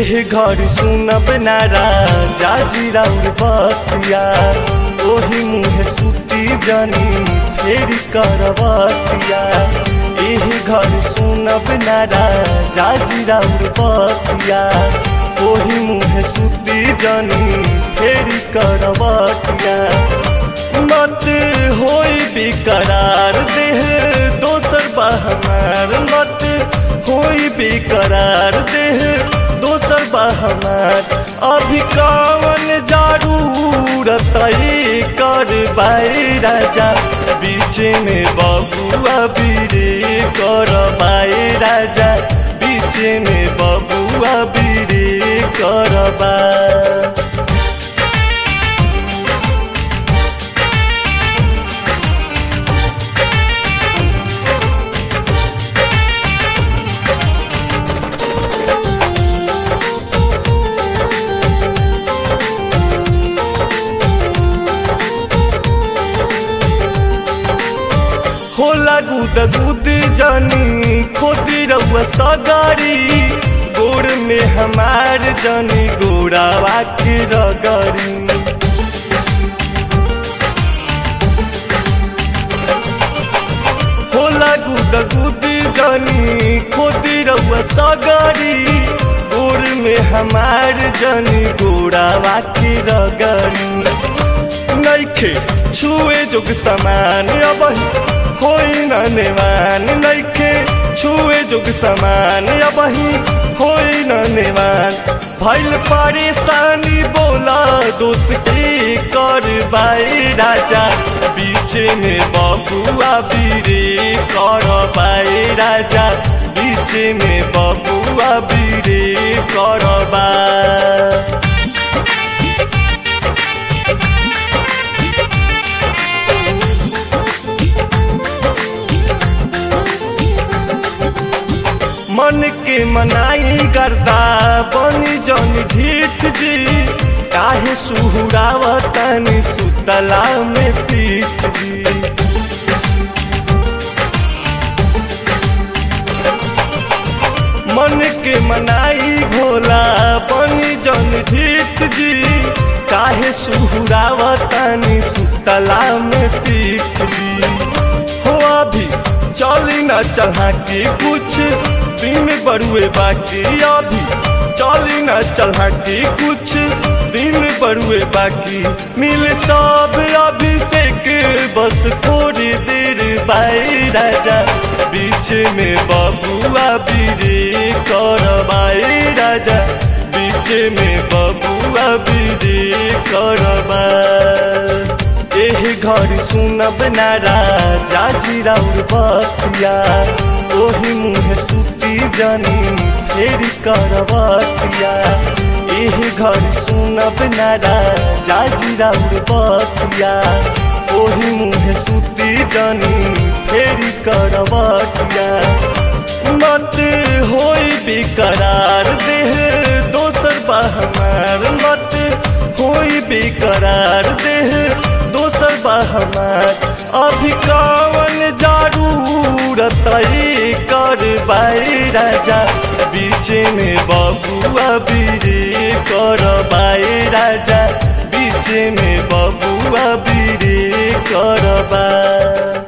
एह घर सुनब नारा जाजी राउर बतिया ओही मुहे सुती जनी फेरी करवतिया एह घर सुनब नारा जाजी राउर बतिया ओही मुहे सुती जनी फेरी करवतिया मत होई बेकरार देह दोसर बहमार मत होई बेकरार देह दोसर बहमार अभी कवन जरूरत कर बाई राजा बीच में बबुआ बीरे कर बाई राजा बीच में बबुआ बीरे कर बा होला गुद गुद जनी खोदी रउआ सगारी गोड़ में हमार जनी गोड़ावा के रगरी होला गुद गुद जनी खोदी रउआ सगारी गोड़ में हमार जनी गोड़ावा के रगरी नैखे छुए जोग समान अब होई न नेवान नैखे छुए जोग समान अब होई न नेवान भैल परेशानी बोला दोस्त की कर बाई राजा बीच में बबुआ बीरे कर बाई राजा बीच में बबुआ बीरे कर बा मन के मनाई करता बनी जन ढीठ जी काहे सुहुरावतनी सुतला में पीठ जी मन के मनाई भोला बनी जन ढीठ जी काहे सुहुरावतनी सुतला में पीठ जी हो अभी चली न चढ़ा के कुछ दिन बड़ुए बाकी अभी चली न चढ़ा के कुछ दिन बड़ुए बाकी मिल सब अभिषेक बस थोड़ी देर बाई राजा बीच में बबुआ बीरे कर बाई राजा बीच में बबुआ बीरे कर बा एह घर सुनब नारा जाजी राउर बतिया ओही मुहे सुती जनी फेरी करवतिया एह घर सुनब नारा जाजी राउर बतिया ओही मुहे सुती जनी फेरी करवतिया मत होई बेकरार देह दोसर बहमार मत होई बेकरार देह दोसर बहमार अभी कवन जरूरत कर बाई राजा बीच में बबुआ बीरे कर बाई राजा बीच में बबुआ बीरे कर बा